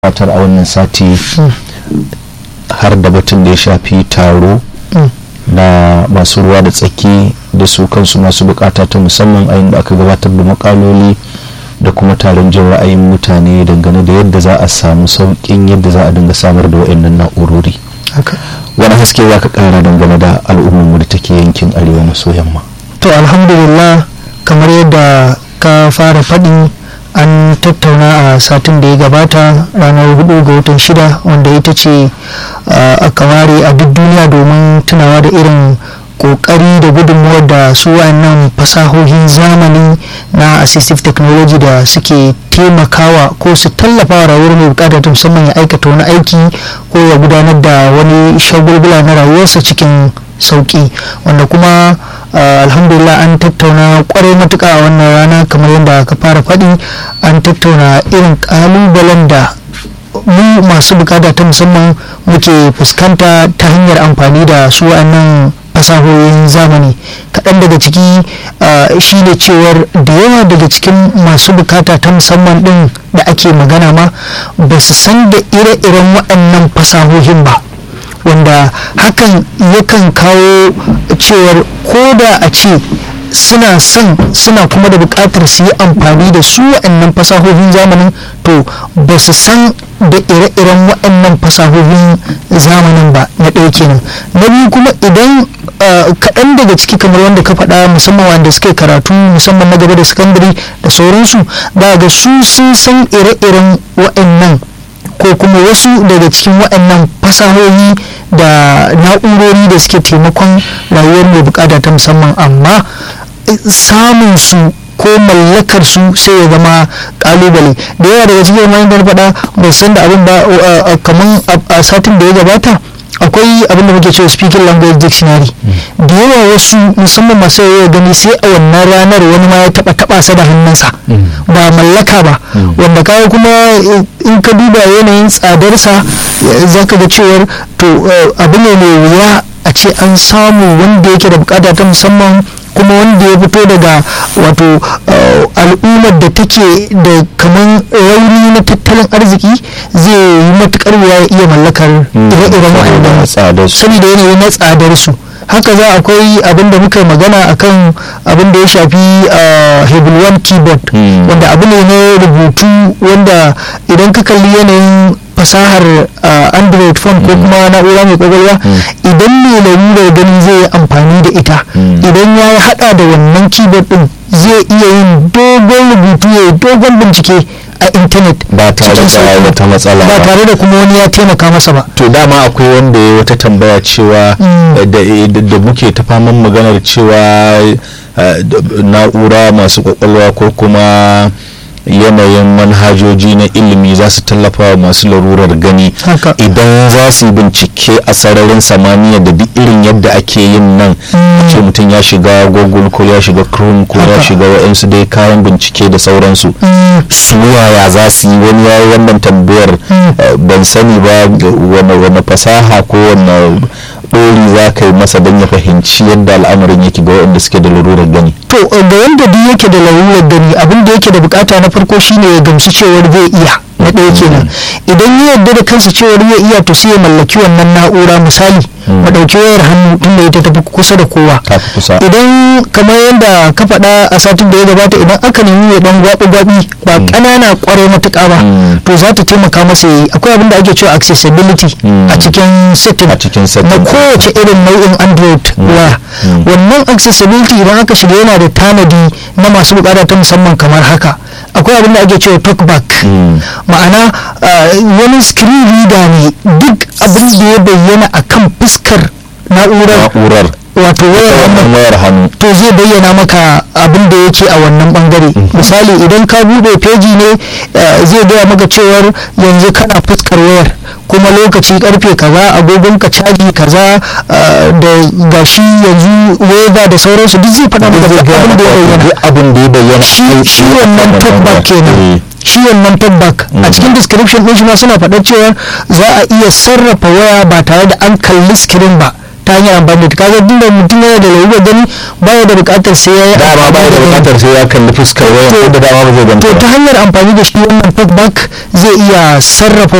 gabatar a wannan sati har da batun da ya shafi taro na masu ruwa da tsaki da su kansu masu bukata ta musamman a inda aka gabatar da makaloli da kuma taron jin ra'ayin mutane dangane da yadda za a samu sauƙin yadda za a dinga samar da wa'annan na'urori wani haske za ka kara dangane da al'ummarmu da take yankin arewa maso yamma to alhamdulillah kamar yadda ka fara faɗi an tattauna a satin da ya gabata ranar hudu ga watan shida wanda ita ce aka ware a duk duniya domin tunawa da irin kokari da gudunmuwar da su wayannan fasahohin zamani na assistive technology da suke taimakawa ko su tallafa wa rayuwar mai bukata ta musamman ya aikata wani aiki ko ya gudanar da wani shagulgula na rayuwarsa cikin sauki wanda kuma alhamdulillah an tattauna kwarai matuka a wannan rana kamar yadda ka fara faɗi an tattauna irin ƙalubalen da mu masu bukata ta musamman muke fuskanta ta hanyar amfani da su wa'annan fasahohin zamani kaɗan daga ciki shine cewar da yawa daga cikin masu bukata ta musamman ɗin da ake magana ma ba su san da ire-iren waɗannan fasahohin ba wanda hakan yakan kawo cewar ko da a ce suna son suna kuma da buƙatar su yi amfani da su waɗannan fasahohin zamanin to ba su san da ire-iren waɗannan fasahohin zamanin ba na ɗaya kenan na biyu kuma idan kaɗan daga ciki kamar wanda ka faɗa musamman wanda suke karatu musamman na gaba da sakandare da sauransu ba ga su sun san ire-iren waɗannan ko kuma wasu daga cikin waɗannan fasahohi da na'urori da suke taimakon rayuwar mai bukata ta musamman amma samun su ko mallakar su sai ya zama kalubale da yawa daga cikin wani da faɗa ba san da abin ba kamar a satin da ya gabata akwai abin da muke cewa speaking language dictionary da yawa wasu musamman masu yawa gani sai a wannan ranar wani ma ya taba taba sa da hannunsa ba mallaka ba wanda kawo kuma in ka duba yanayin tsadarsa za ka ga cewar to abu ne mai wuya a ce an samu wanda yake da bukata ta musamman kuma wanda ya fito daga wato al'ummar da take da kamar rauni na tattalin arziki zai yi matukar wuya ya iya mallakar ire-iren waɗannan saboda yanayi na tsadar su haka za akwai abin da muka magana akan abin da ya shafi hebel one keyboard wanda abu ne na rubutu wanda idan ka kalli yanayin fasahar android phone ko kuma na'ura mai kwakwalwa idan mai lalurar gani zai yi amfani da ita idan ya hada da wannan keyboard din zai iya yin dogon rubutu ya yi dogon bincike a intanet ba tare da wata matsala ba tare da kuma wani ya taimaka masa ba to dama akwai wanda ya wata tambaya cewa da muke ta faman maganar cewa na'ura masu kwakwalwa ko kuma yanayin manhajoji na ilimi za su tallafa wa masu larurar gani idan za su bincike a sararin samaniya da duk irin yadda ake yin nan ce mutum ya shiga google ko ya shiga chrome ko ya shiga wa'insu dai kayan bincike da sauransu su yaya za su yi wani yayi wannan tambayar ban sani ba wani fasaha ko wani ɗori za ka yi masa don ya fahimci yadda al'amarin yake ga waɗanda suke da larurar gani to ga wanda duk yake da larurar gani abin da yake da bukata na farko shine ya gamsu cewar zai iya na ɗaya kenan idan ya yarda da kansa cewar zai iya to sai ya mallaki wannan na'ura misali mu ɗauki wayar hannu tun da ita tafi kusa da kowa idan kamar yadda ka faɗa a satin da ya gabata idan aka nemi ya dan gwaɓi gwaɓi ba ƙanana ƙwarai matuƙa ba to za ta taimaka masa yayi akwai abin da ake cewa accessibility a cikin setting na kowace irin nau'in android waya wannan accessibility idan aka shiga yana da tanadi na masu buƙata ta musamman kamar haka akwai abin da ake cewa talkback ma'ana wani screen reader ne duk abin da ya bayyana akan fuskar na'urar wato wayar wannan wayar hannu to zai bayyana maka abin da yake a wannan bangare misali idan ka bude feji ne zai gaya maka cewar yanzu kana fuskar wayar kuma lokaci karfe kaza agogon ka caji kaza da gashi yanzu wega da sauransu duk zai faɗa maka abin da ya bayyana abin da ya bayyana shi wannan talkback kenan shi wannan talkback a cikin description din shi ma suna faɗa cewa za a iya sarrafa waya ba tare da an kalli screen ba ta hanyar amfani da kaga duk da mutum yana da lalurar gani baya da bukatar sai ya yi dama ba da bukatar sai ya kalli fuskar waya ko da dama ba zai ganta to ta hanyar amfani da shi wannan talkback zai iya sarrafa